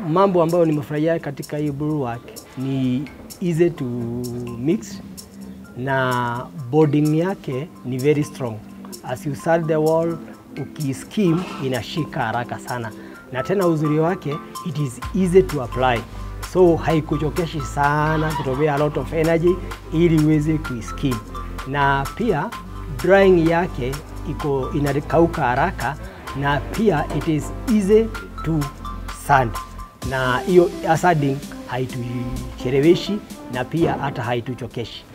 mambo ambayo nimefurahia katika hii Bulwark ni easy to mix na boarding yake ni very strong. As you start the wall, ukiskim inashika haraka sana, na tena uzuri wake it is easy to apply, so haikuchokeshi sana kutumia a lot of energy ili uweze kuiskim, na pia drying yake iko inakauka haraka, na pia it is easy to sand, na hiyo sanding haitucheleweshi na pia hata haituchokeshi.